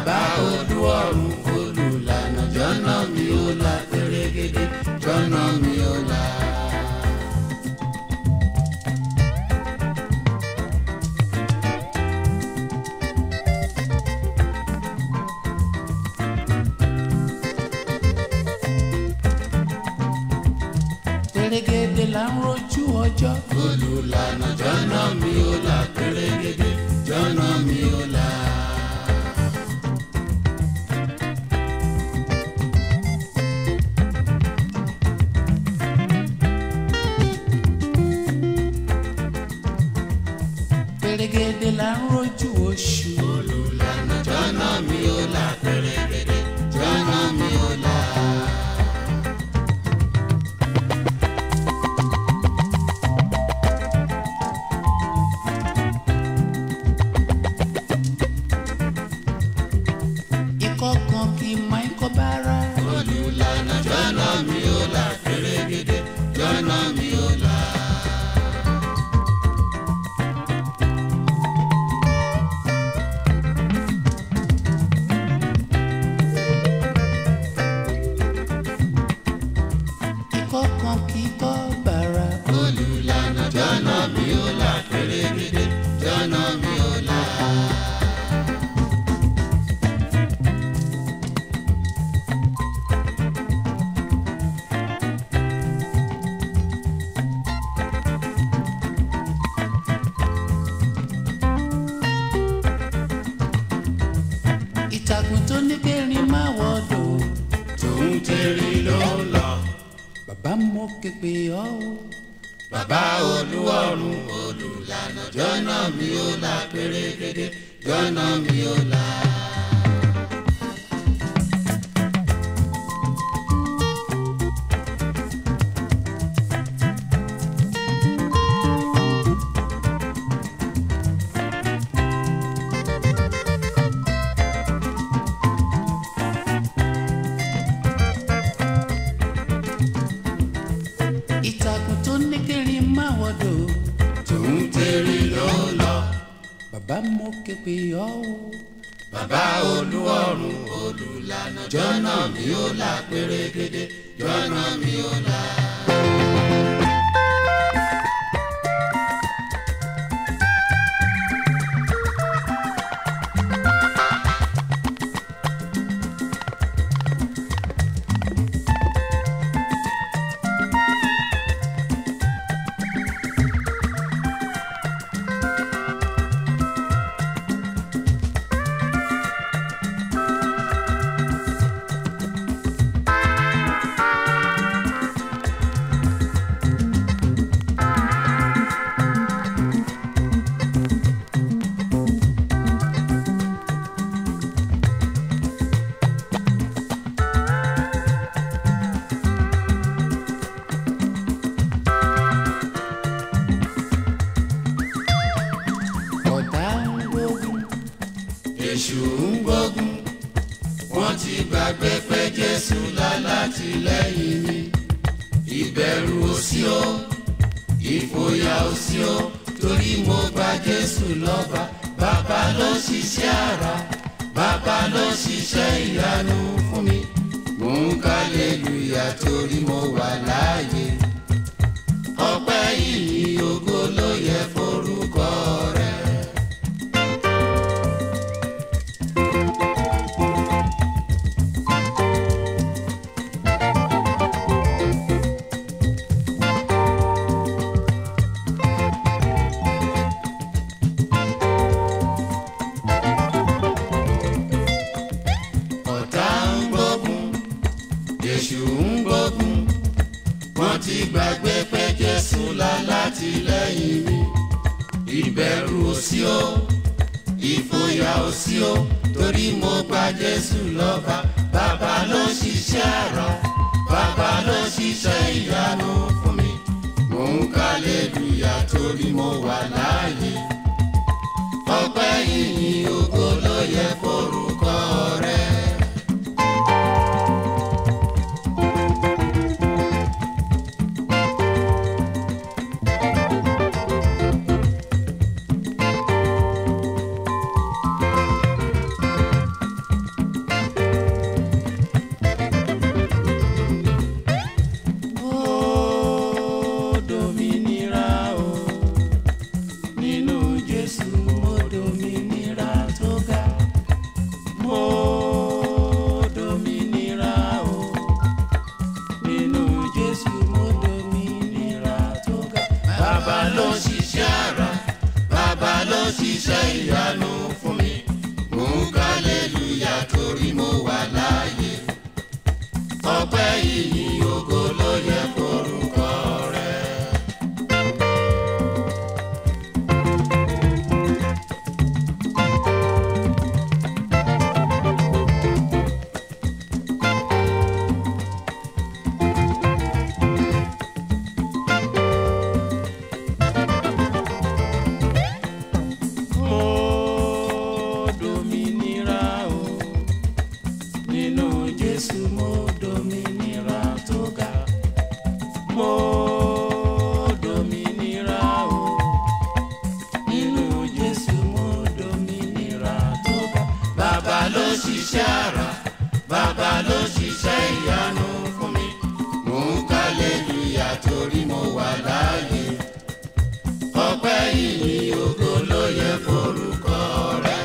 bàbá olúwọ̀run olùlànà jọ́nà mi ó là pérégedé jọ́nà mi ó là. pèrègèdè là ń rojú ọjọ́. olùlànà jọ́nà mi ó là pérégedé jọ́nà mi ó là. pèrègèdè là ń rojú oṣù. olùlànà jọ́nà mi ó là pérégedé jọ́nà mi ó là. ikọ́ kan kì í máa ń kọ́ bára. olùlànà jọ́nà mi ó là pérégedé jọ́nà mi ó là. ikọ́ kan kì í kọ́ bára. olùlànà jọ́nà mi ó là pérégedé jọ́nà mi ó là. ìtàkùn tó ní kẹrin máa wọ̀dọ̀. tòun tẹ̀rí ló ń lọ. bàbá mo képe ọ́ o. bàbá olúwọ̀run olùlànà jọ́nà mi ó là pérégedé jọ́nà mi ó là. ìtàkùn tó ní kẹrin máa wọ̀dọ̀. tòun tẹ̀rí ló ń lọ. bàbá mo képe ọ́ o. bàbá olúwọ̀run olùlànà jọ́nà mi ó là pérégedé jọ́nà mi ó là. ọ̀tá ń gbógun. èṣù ń gbógun wọ́n ti gbàgbé pé jésù lálátìlẹ́yìn mi ìbẹ̀rù ò sí o ìfòyà ò sí o torí mo gba jésù lọ́ba bàbá ló ṣiṣẹ́ àrà bàbá ló ṣiṣẹ́ ìyanu fún mi mò ń kálẹ́lùyà torí mo wà láàyè ọpẹ́ yìí ògo ló yẹ forúkọ rẹ̀. ọ̀tá ń gbógun èṣù ń gbógun wọ́n ti gbàgbé pé jésù lálátìlẹ́yìn mi ìbẹ̀rù ò sí o ìfòyà ò sí o torí mo gba jésù lọ́ba bàbá ló ṣiṣẹ́ àrà bàbá ló ṣiṣẹ́ ìyanu fún mi mò ń kálẹ́lùyà torí mo wà láàyè ọpẹ́ yìnyín ògo ló yẹ forúkọ rẹ̀. ṣiṣẹ́ àrà bàbá ló ṣiṣẹ́ ìyanu fún mi mò ń kálẹ́lúyà torí mo wà láàyè ọpẹ́ yìí ògo ló yẹ forúkọ rẹ.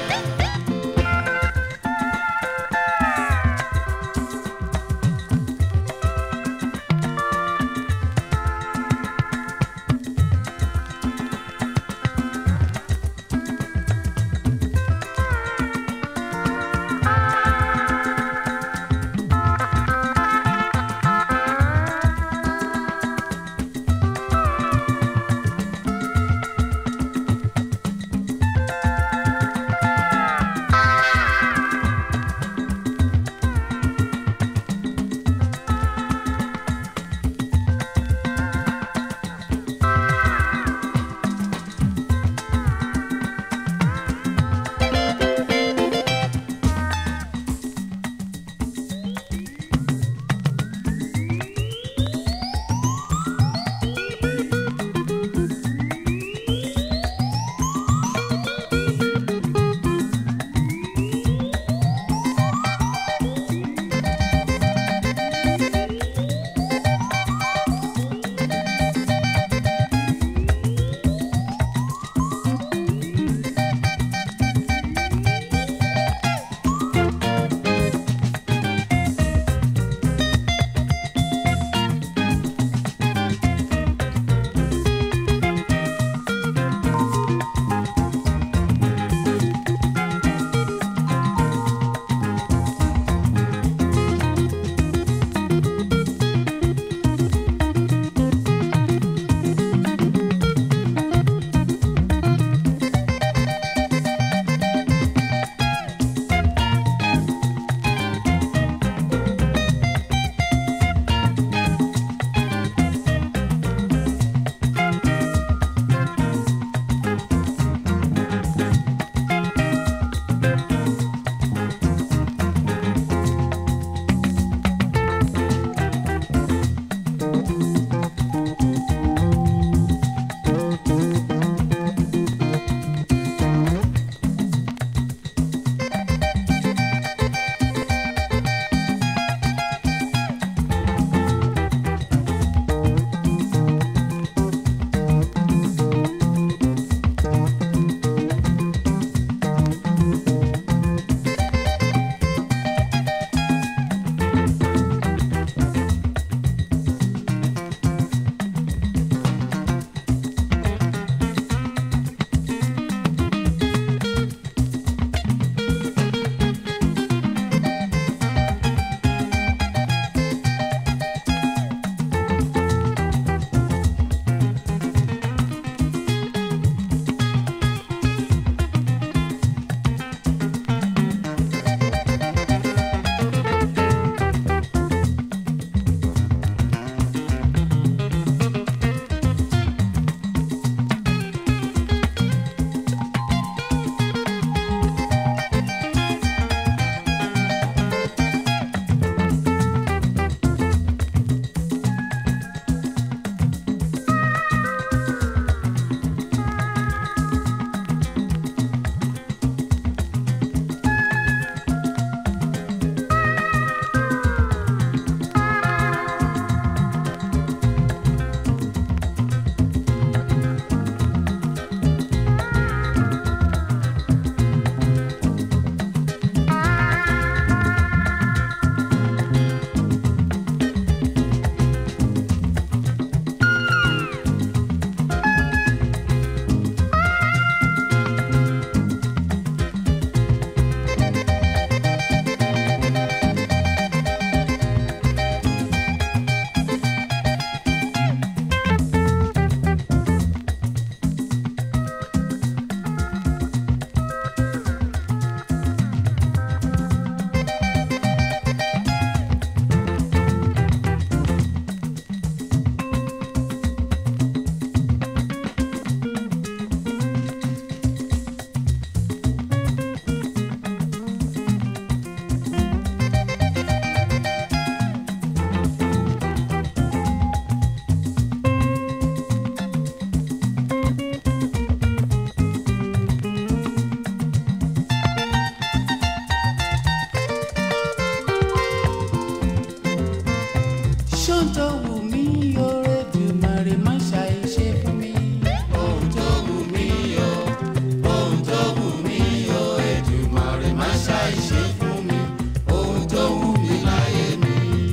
ṣàìṣe fún mi ohun tó wù mí láyé mi.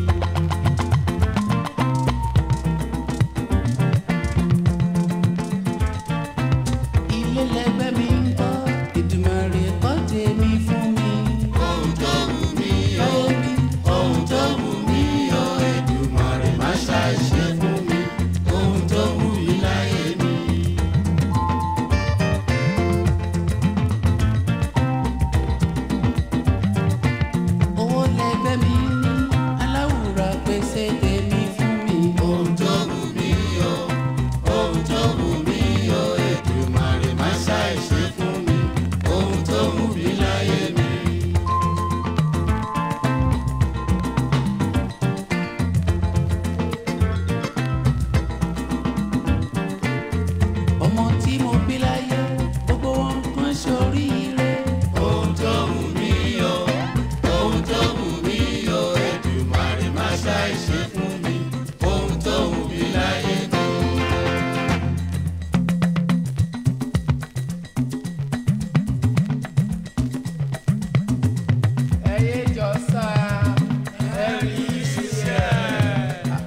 ilé lẹgbẹ́ mi ń kọ́ Èdùmàrè kọ́ tèmi fún mi. ohun tó wù mí o láyé mi ohun tó wù mí o Èdùmàrè má ṣàìṣe fún mi ohun tó wù mí láyé mi. owó lẹgbẹ́ mi ní aláwùrà pèsè tèmi fún mi. ohun tó wù mí o ohun tó wù mí o Èdùmàrè má ṣàìṣe fún mi ohun tó wù mí láyé mi. ọmọ tí mo bí láyé gbogbo wọn kan ṣoríire. ohun tó wù mí o ohun tó wù mí o Èdùmàrè má ṣàìṣe fún mi ohun tó wù mí láyé mi. ẹyẹ jọ sá ẹrí ṣiṣẹ́.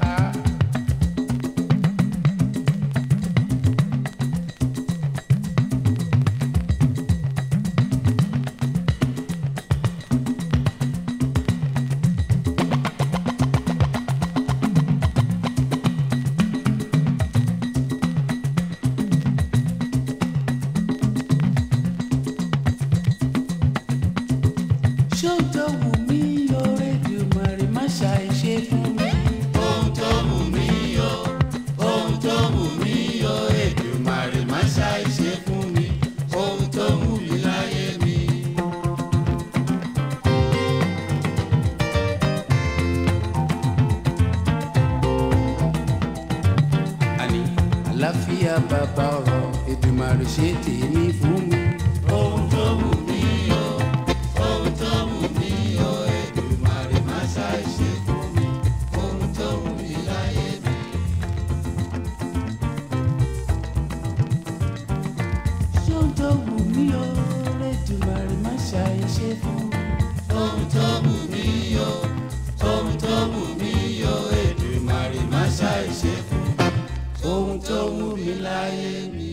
ṣóòtọ́ wù mí oore Èdùmàrè má ṣàìṣe fún mi. ohun tó wù mí o ohun tó wù mí o Èdùmàrè má ṣàìṣe fún mi ohun tó wù mí láyé mi. àní àlàáfíà bàbá ọ̀rọ̀ Èdùmàrè ṣe tèmi fún mi. ohun tó wù mí o ohun tó wù mí o Èdùmàrè má ṣàìṣe fún mi ohun tó wù mí láyé mi. ṣóòtọ́ wù mí oore Èdùmàrè má ṣàìṣe fún mi. ohun tó wù mí o ohun tó wù mí o Èdùmàrè má ṣàìṣe fún mi ohun tó wù mí láyé mi.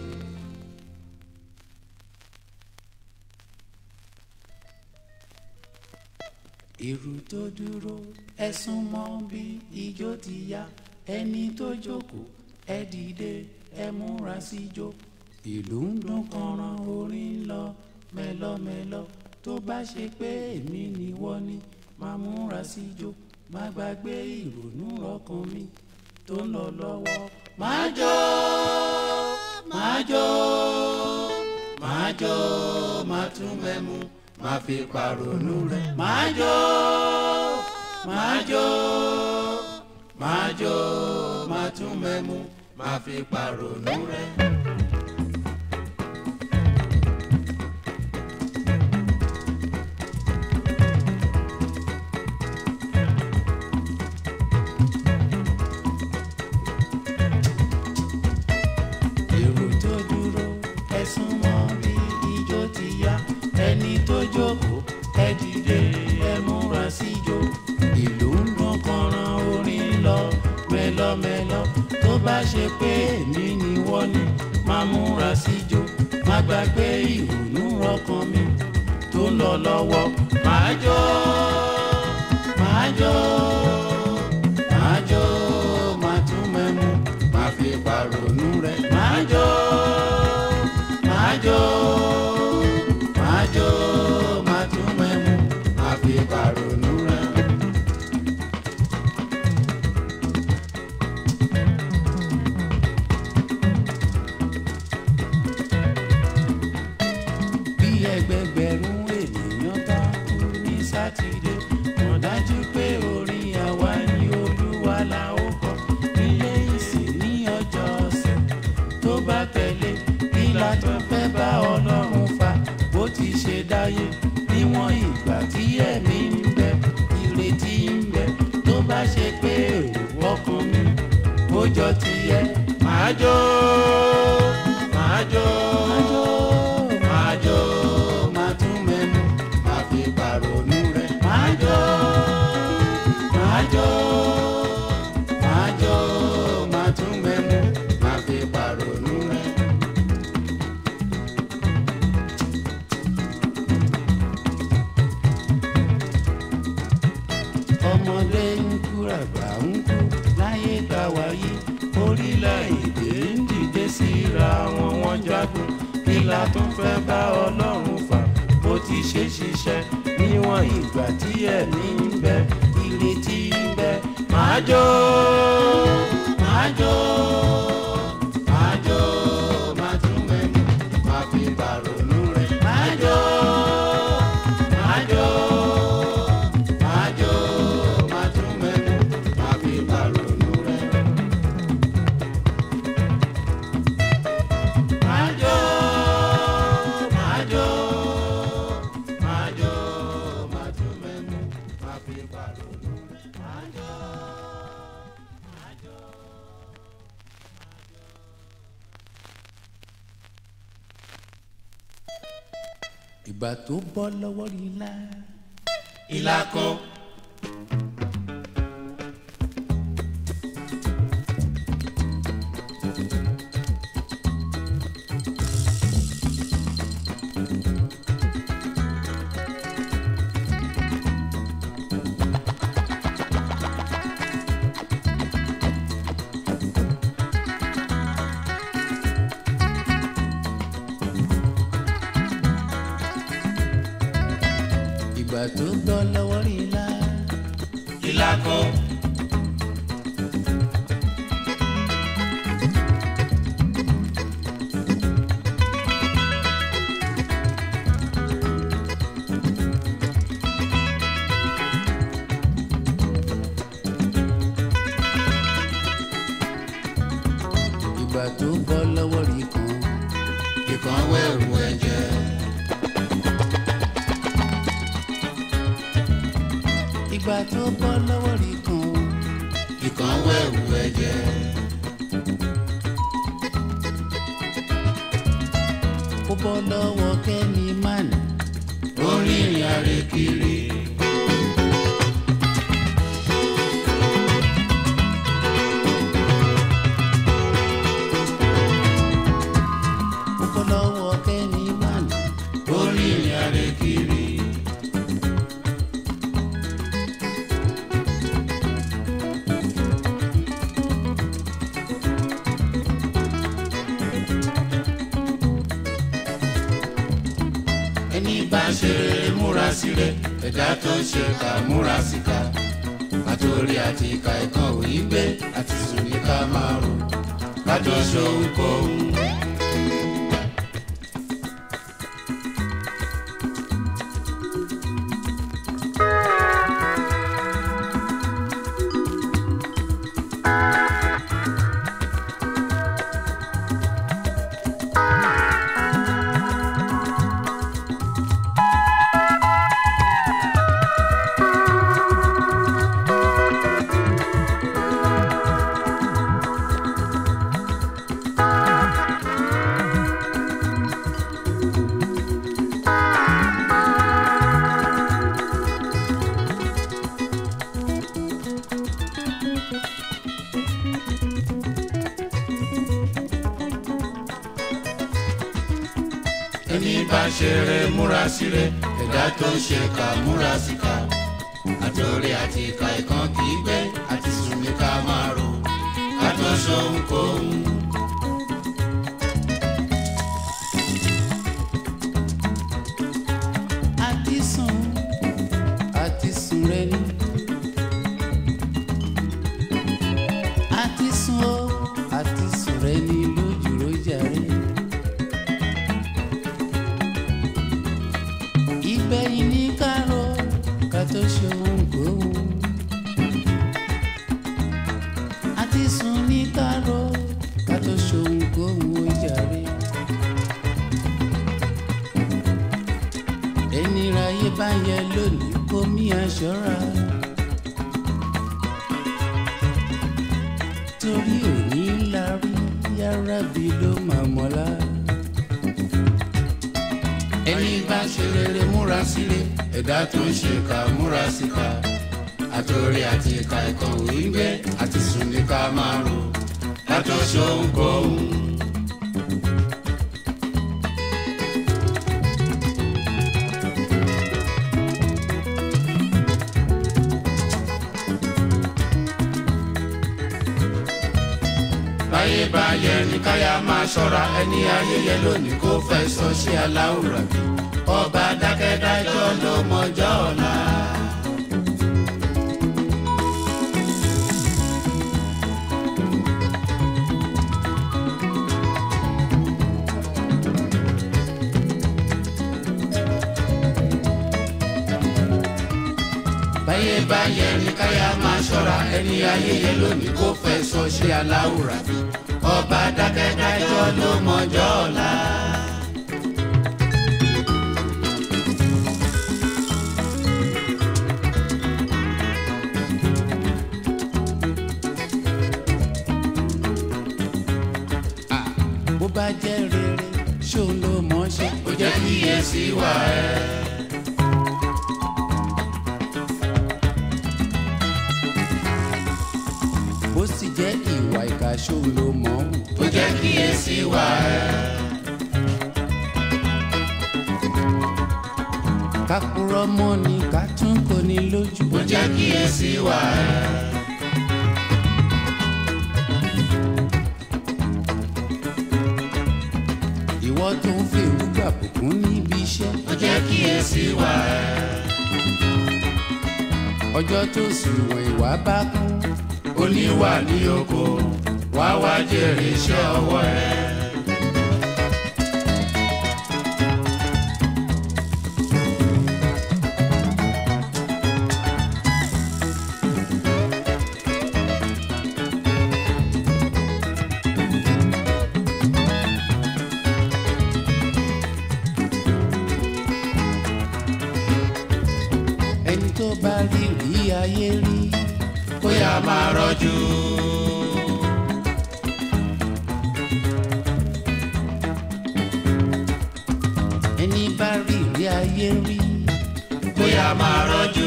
èrò tó dúró ẹ̀sùn mọ́ bí ijó ti yá ẹni tó jókòó ẹ dìde ẹ múra síjó ìlú ń dún kànràn orin ń lọ mẹ́lọ́mẹ́lọ́ tó bá ṣe pé èmi ni wọ́n ní máa múra síjó má gbàgbé ìrònú ọkàn mi tó ń lọ lọ́wọ́ máa jó máa jó máa jó máa tún mẹ́mu má fi pàrònú rẹ̀. máa jó máa jó máa jó máa tún mẹ́mu má fi pàrònú rẹ̀. èrò tó dúró ẹ̀sùn mọ́ bí ijó ti yá ẹni tó jókòó ẹ dìde ẹ múra síjó ìlú ń dún kànràn orin ń lọ mẹ́lọ́mẹ́lọ́ tó bá ṣe pé èmi ni wọ́n ní máa múra síjó má gbàgbé ìrònú ọkàn mi tó ń lọ lọ́wọ́ máa jó máa jó máa jó máa tún mẹ́mu má fi pàrònú rẹ̀. máa jó máa jó máa jó máa tún mẹ́mu má fi pàrònú rẹ̀. bí ẹgbẹgbẹ̀rún ènìyàn bá kú ní sátidé mọ̀ dájú pé orin àwa ni olúwa la ó kọ nílé ìsìn ní ọjọ́ ọ̀sẹ̀ tó bá tẹ̀lé kí la tó fẹ́ bá ọlọ́run fa bó ti ṣe dáyé níwọ̀n ìgbà tí ẹ̀mí ń bẹ ìrètí ń bẹ tó bá ṣe pé èrò ọkàn mi ó jọ tiẹ̀ máa jó máa jó máa jó máa jó máa tún mẹ́nu má la tún fẹ́ bá ọlọ́run fà bó ti ṣe ṣiṣẹ́ níwọ̀n ìgbà tí ẹ̀mí ń bẹ ìrètí ń bẹ máa jó máa jó máa jó máa tún mẹ́nu máa fi bàrònú rẹ̀ máa jó máa jó máa jó máa tún mẹ́nu máa fi bàrònú rẹ̀. Májò, májò, májò, májò mẹ́nu, máa fi pàrọ̀nù rẹ̀. Májò, májò. ìgbà tó bọ́ lọ́wọ́ rí la. Ìlà kan. ìgbà tó bọ́ lọ́wọ́ rí la. Ìlà kan. ìgbà tó bọ́ lọ́wọ́ rí kan. Ìkan wẹ̀rù ẹ̀jẹ̀. ìgbà tó bọ́ lọ́wọ́ rí kan. Ìkan wẹ̀rù ẹ̀jẹ̀. ó bọ́ lọ́wọ́ kẹ́ni mánì. Orí ìrìn àrè kiri. ó bọ́ lọ́wọ́ kẹ́ni mánì. Orí ìrìn àrè kiri. Ẹni bá ṣe rere múra síre, ẹ̀dá tó ń ṣe ká múra síka. Àtòrí àti ìka ẹ̀kan òyì gbé àti sùn ní ká máa rò. Kájọ ṣohun kóhun. ẹni bá ṣe rere múra síre ẹ̀dá tó ń ṣe ká múra síka àtòrí àti ìka ìkan kì í gbé àti sùn ní ká máa rò ká tó ṣohun kóhun. àti sùn àti sùn rẹ ni. àti sùn ó àti sùn rẹ ni lójú lójà rẹ. ìgbẹ̀yìn ní kárọ̀ ká tó ṣe ohun kóhun. àti sùn ní kárọ̀ ká tó ṣe ohun kóhun ó jàre. ẹni ráyé bá yẹ lónìí kó mí aṣọra. torí òní la rí yàrá bí ló máa mọ́lá. ẹni bá ṣe rere múra síre ẹ̀dá tó ń ṣe ká múra síka àtòrí àti ìka ìkan òyì gbé àti sùn ní ká máa rò ká tó ṣohun kóhun. báyé báyé ní káyà máa ṣọ́ra ẹni ayẹyẹ lónìí kó fẹ́ sọ sí aláwùrà bí ọba dákẹ́dájọ́ ló mọjọ́ ọ̀la. báyé báyé ní káyà máa ṣọ́ra ẹni ayẹyẹ lónìí kó fẹ́ sọ sí aláwùrà bí ọba dákẹ́dájọ́ ló mọjọ́ ọ̀la. bó bá jẹ́ rere ṣó ló mọ̀ ṣe. ó jẹ́ kíyèsí wà ẹ́. bó sì jẹ́ ìwà ìkà ṣó ló mọ̀ hù. ó jẹ́ kíyèsí wà ẹ́. ká purọ́ mọ́ ni ká tún kò ní lójú. ó jẹ́ kíyèsí wà ẹ́. ìwọ tó ń fi ìrúgbà bùkún níbi iṣẹ́. ó jẹ́ kíyèsí wà ẹ́. ọjọ́ tó sì wọ̀n ìwà bá kún. oníwà ní oko wá wá jèrè iṣẹ́ ọwọ́ ẹ̀. ẹni tó bá rí rí ayé rí. bóyá máa rọ́jú. ẹni bá rí rí ayé rí. bóyá máa rọ́jú.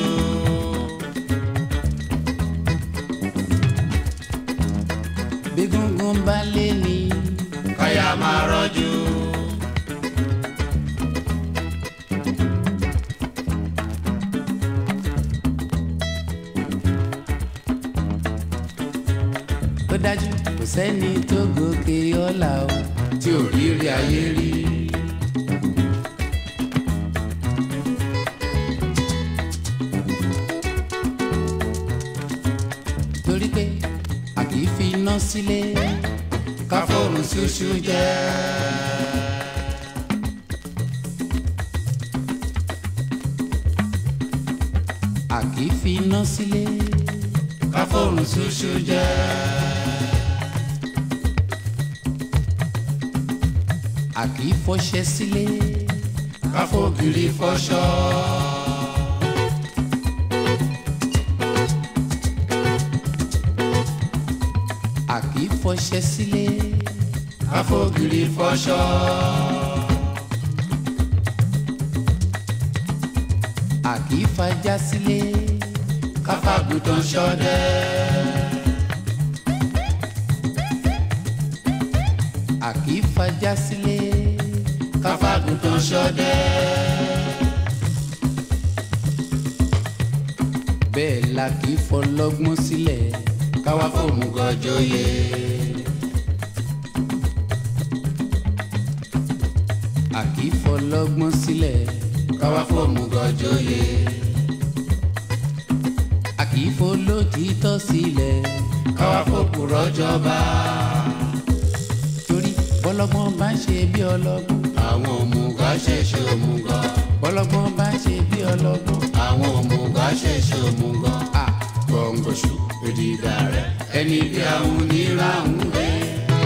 bí gúngún bá lé ní. káyà máa rọ́jú. ó dájú kò sẹ́ni tó gòkè ọ̀la o. tí ò rí rí ayé rí. torí pé a kì í fi iná sílé. ká fóònù ṣúṣú jẹ́. a kì í fi iná sílé. ká fóònù ṣúṣú jẹ́. a kì í fọṣẹ sílé. ká fògiri fọṣọ. a kì í fọṣẹ sílé. ká fògiri fọṣọ. a kì í fajá sílé. ká fàgùtàn ṣọdẹ. a kì í fajá sílé. ká fàgùtàn ṣọdẹ. bẹ́ẹ̀ la kì í fọlọ́gbọ́n sílẹ̀. ká wá fòmùgọ̀ joyè. a kì í fọlọ́gbọ́n sílẹ̀. ká wá fòmùgọ̀ joyè. a kì í folótìítọ́ sílẹ̀. ká wá fòpùrọ̀ jọba. torí bọ́lọ́gbọ́n bá ń ṣe bí ọlọ́gbọ́n. àwọn òmùgọ̀ ṣẹ̀ṣẹ̀ òmùgọ̀. bọ́lọ́gbọ́n bá ń ṣe bí ọlọ́gbọ́n. àwọn òmùgọ̀ ṣẹ̀ṣẹ̀ òmùgọ̀. a gbọ̀ngbọ̀ṣù èdìdà rẹ̀ ẹni bí àwọn oníranú rẹ̀.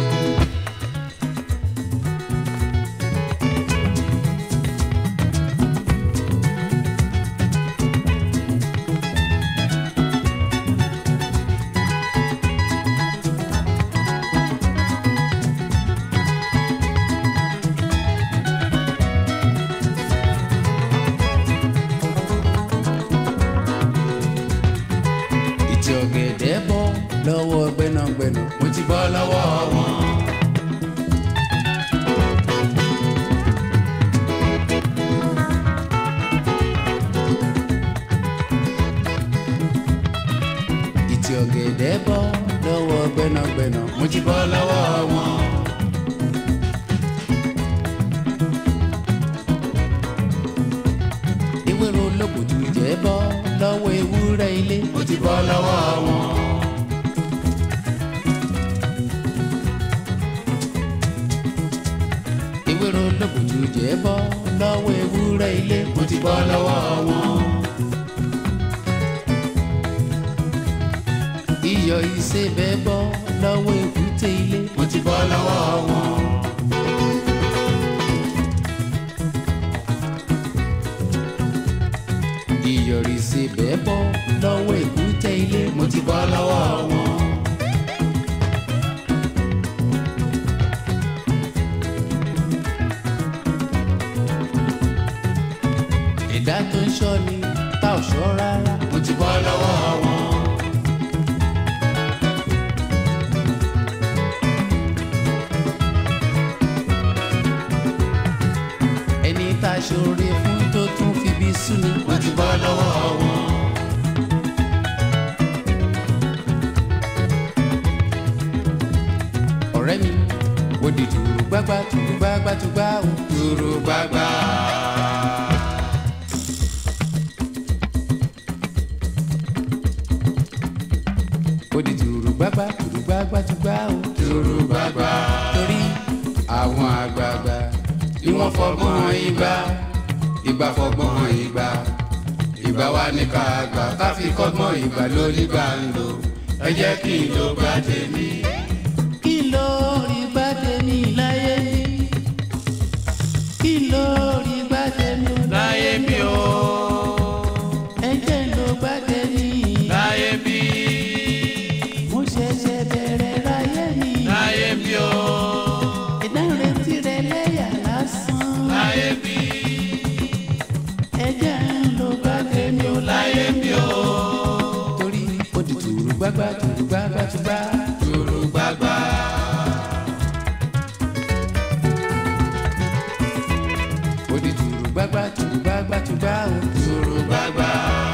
ìtì ọ̀gẹ̀dẹ̀ bọ́ lọ́wọ́ gbẹ́nàgbẹ́nà. mo ti bọ́ lọ́wọ́ wọn. ìtì ọ̀gẹ̀dẹ̀ bọ́ lọ́wọ́ gbẹ́nàgbẹ́nà. gbẹ́nàgbẹ́nà mo ti bọ́ lọ́wọ́ wọn. ewúro olókùtù jẹ́ bọ́ lọ́wọ́ ewúrẹ́ ilé mo ti bọ́ lọ́wọ́ wọn. ewúro olókùtù jẹ́ bọ́ lọ́wọ́ ewúrẹ́ ilé mo ti bọ́ lọ́wọ́ wọn. iyọ̀ ìsebẹ̀ bọ́ lọ́wọ́ èkúté ilé mo ti bọ́ lọ́wọ́ wọn. iyọ̀ ìsebẹ̀ bọ́ lọ́wọ́ èkúté ilé mo ti bọ́ lọ́wọ́ wọn. ẹ̀dá tó ń ṣọ́ ni tá ò ṣọ́ rárá mo ti bọ́ lọ́wọ́ wọn. ẹni tá a ṣoore fún tó tún fi bí sú ni mo ti bọ́ lọ́wọ́ wọn. ọ̀rẹ́ mi wò di tùrù gbágbá tùrù gbágbá tùgbá o dúró gbágbá. wò di tùrù gbágbá tùrù gbágbá tùgbá o dúró gbágbá. torí àwọn àgbààgbà ni wọ́n fọgbọ́n hàn ìgbà ìgbà fọgbọ́n hàn ìgbà ìgbà wa ní ká gbà ká fi kọ́gbọ́n ìgbà lórí gbà ń lò ẹ jẹ́ kí n ló gbà tèmi. kí ló rí gbá tèmi láyé mi kí ló rí gbá tèmi láyé mi o ẹ jẹ́ ló gbá tèmi láyé mi mo ṣẹ̀ṣẹ̀ bẹ̀rẹ̀ láyé mi láyé mi o ẹ̀dá retí rẹ̀ lẹ́yà lásán láyé mi ẹ jẹ́ ló gbá tèmi o láyé mi o torí ó di tùrù gbágbá tùrù gbágbá tùgbá. dúró gbágbá. ó di tùrù gbágbá tùrù gbágbá tùgbá o. dúró gbágbá.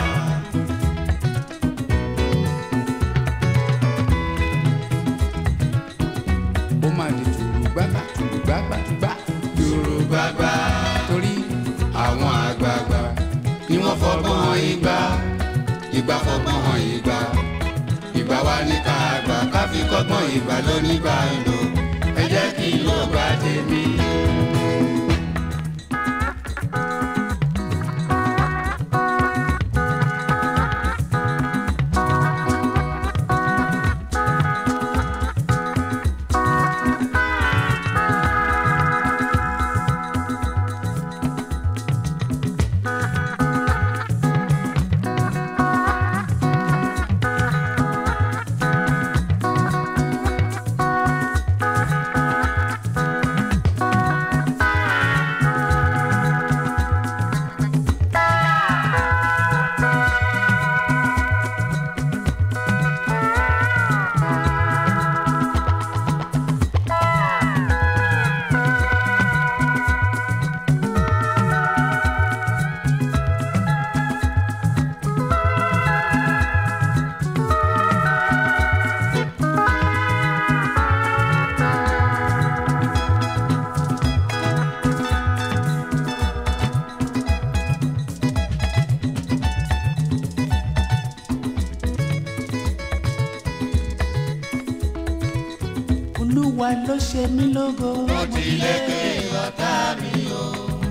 ó máa di tùrù gbágbá tùrù gbágbá tùgbá. dúró gbágbá. torí àwọn àgbààgbà ni wọ́n fọgbọ́n hàn ìgbà ìgbà fọgbọ́n hàn ìgbà ìgbà wa ní ká gbà ká fi kọ́gbọ́n ìgbà lónígbà ń lò ẹ jẹ́ kí n ló gbà tèmi. olúwa ló ṣe mí lógo. mo ti lékè ọ̀tá mi o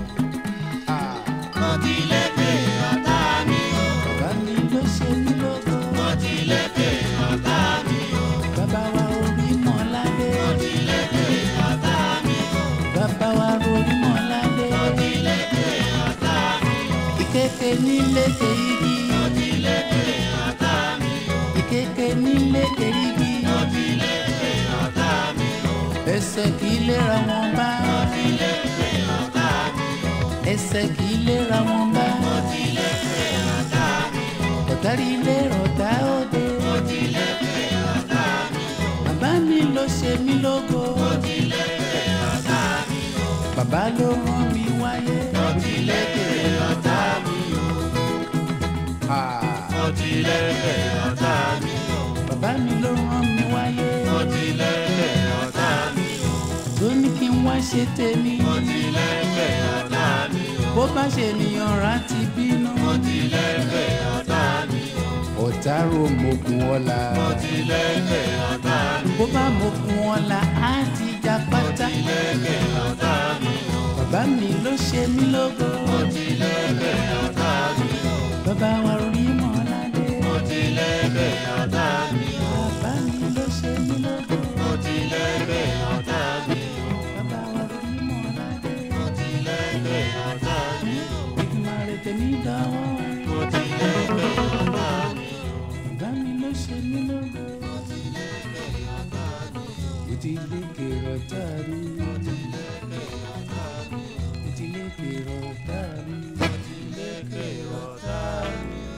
mo ti lékè ọ̀tá mi o bàbá mi ló ṣe mí lógo. mo ti lékè ọ̀tá mi o bàbá wa orí mọ́ládé. mo ti lékè ọ̀tá mi o bàbá wa orí mọ́ládé. mo ti lékè ọ̀tá mi o ìkéke níléke igi. mo ti lékè ọ̀tá mi o ìkéke níléke igi. mo ti lékè ọ̀tá mi o ẹsẹ̀ kì í léra wọn bá. mo ti lékè ọ̀tá mi o ẹsẹ̀ kì í léra wọn bá. mo ti lékè ọ̀tá mi o ọ̀tárí ilé ọ̀tá òde. mo ti lékè ọ̀tá mi o bàbá mi ló ṣe mí lógo. mo ti lékè ọ̀tá mi o bàbá ló rán mi wáyé. mo ti lékè ọ̀tá mi o Ah, mo ti lékè ọ̀tá mi o bàbá bàbá mi ló rán mi wáyé mo ti lẹ́gbẹ̀ẹ́ ọ̀tá mi o. tó ní kí n wá ṣe tèmi mo ti lẹ́gbẹ̀ẹ́ ọ̀tá mi o. bó bá ṣe ènìyàn rà ti bínú mo ti lẹ́gbẹ̀ẹ́ ọ̀tá mi o. ọ̀tá ro mogun ọ̀la mo ti lẹ́gbẹ̀ẹ́ ọ̀tá mi o. bó bá mogun ọ̀la á ti já pátá lẹ́gbẹ̀ẹ́ ọ̀tá mi o. bàbá mi ló ṣe mí lógo mo ti lẹ́gbẹ̀ẹ́ ọ̀tá mi o. bàbá wa rí mọ́ládé mo ti lẹ́gbẹ̀ẹ́ ọ̀tá mi o. bàbá mi ló ṣe mí lógo mo ti lẹ́gbẹ̀ẹ́ ọ̀tá mi o. bàbá wa rí mọ́ládé mo ti lẹ́gbẹ̀ẹ́ ọ̀tá mi o. ìgbìmọ̀ rẹ̀ tèmi dánwọ́ mo ti lẹ́gbẹ̀ẹ́ ọ̀tá mi o. bàbá mi ló ṣe mí lógo mo ti lẹ́gbẹ̀ẹ́ ọ̀tá mi o. ó ti lé kèrò tá a rí mo ti lẹ́gbẹ̀ẹ́ ọ̀tá mi o. ó ti lé kèrò tá a rí. mo ti lẹ́gbẹ̀ẹ́ ọ̀tá mi o.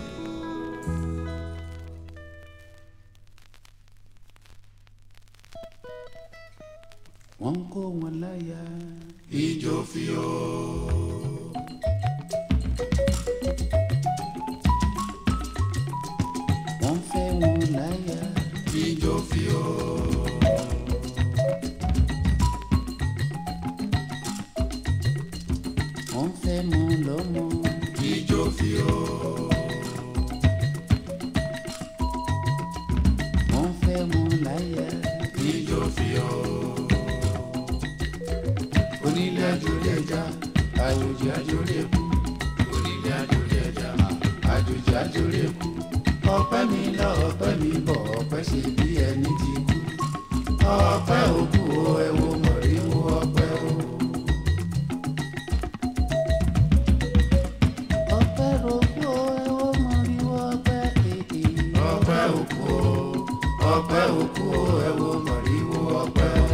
wọ́n kó wọn láyà Ijó fi o. wọ́n fẹ́ wọn láyà Ijó fi o. wọ́n fẹ́ mọ lọ́mọ Ijó fi o. wọ́n fẹ́ wọn láyà Ijó fi o. onílé àjòlé ẹja àjòjì àjòlé kú Onílé àjòlé ẹja. àjòjì àjòlé kú ọpẹ́ mi lọ ọpẹ́ mi bọ̀ ọpẹ́ ṣe bí ẹni ti kú ọpẹ́ òkú o ẹ wo mọ̀ríwó ọpẹ́ o. ọpẹ́ òkú o ẹ wo mọ̀ríwó ọpẹ́ èdè. Ọpẹ́ òkú o. Ọpẹ́ òkú o. Ẹ wo mọ̀ríwó ọpẹ́ o.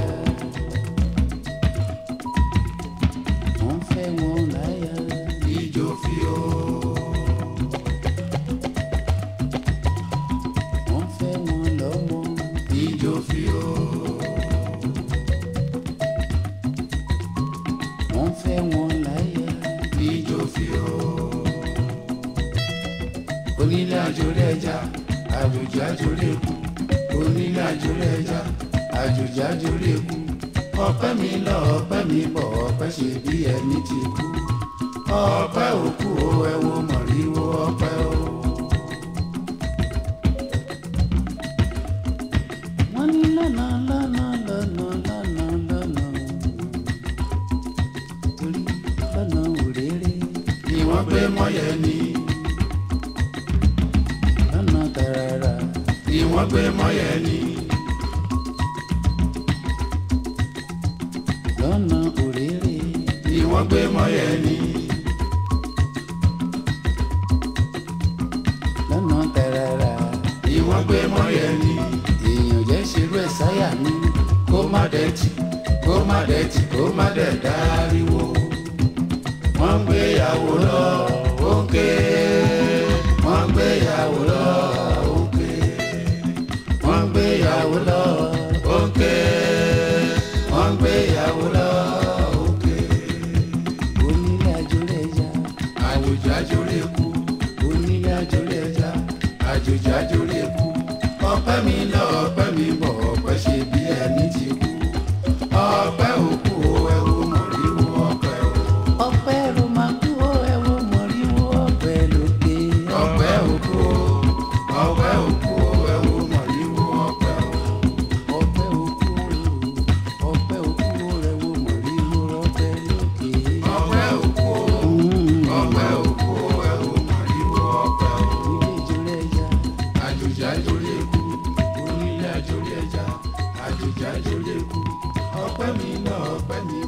wọ́n fẹ́ wọn láyà Ijó fi o. wọ́n fẹ́ wọn lọ́mọ Ijó fi o. wọ́n fẹ́ wọn láyà Ijó fi o. onílé àjòlé ẹja àjòjì àjòlé kú onílé àjòlé ẹja àjòjì àjòlé kú ọpẹ́ mi lọ ọpẹ́ mi bọ̀ ọpẹ́ ṣe bí ẹni ti kú ọpẹ́ òkú o ẹ wo mọ̀ríwó ọpẹ́ o. wọ́n ní lọ́nà lọ́nà lọ́nà lọ́nà lọ́nà torí lọ́nà òréré Ni wọ́n gbé mọ́yẹ̀ ni. lọ́nà tààrà Ni wọ́n gbé mọ́yẹ̀ ni. lọ́nà òréré Ni wọ́n gbé mọ́yẹ̀ ni. lọ́nà tààrà Ni wọ́n gbé mọ́yẹ̀ ni. èèyàn jẹ́ ṣerú ẹ̀ sáyà mi Kó má dẹ̀tì, kó má dẹ̀tì, kó má dẹ̀ dáríwo. Wọ́n ń gbéyàwó lọ, ó ń ké. Wọ́n ń gbéyàwó lọ, ó ń ké. Wọ́n ń gbéyàwó lọ, ó ń ké. Wọ́n ń gbéyàwó lọ, ó ń ké. onílé àjòlé ẹja Àjòjì àjòlé kú, onílé àjòlé ẹja àjòjì àjòlé kú. Ọpẹ́ mi lọ, ọpẹ́ mi bọ̀, ọpẹ́ ṣe bí ẹni ti kú. Ọpẹ́ òkú o, ẹ wo mọ̀ríwó ọpẹ́ o. ọpẹ́ ló máa kú ó ẹ wo mọ̀ríwó ọpẹ́ lókè ọpẹ́ òkú o ọpẹ́ òkú o ẹ wo mọ̀ríwó ọpẹ́ o. ọpẹ́ òkú ó ọpẹ́ òkú ó ẹ wo mọ̀ríwó ọpẹ́ lókè. ọpẹ́ òkú o ọpẹ́ òkú o ẹ wo mọ̀ríwó ọpẹ́ o. onílé àjòlé ẹja àjòjì àjòlé kú onílé àjòlé ẹja àjòjì àjòlé kú ọpẹ́ mi náà ọpẹ́ mi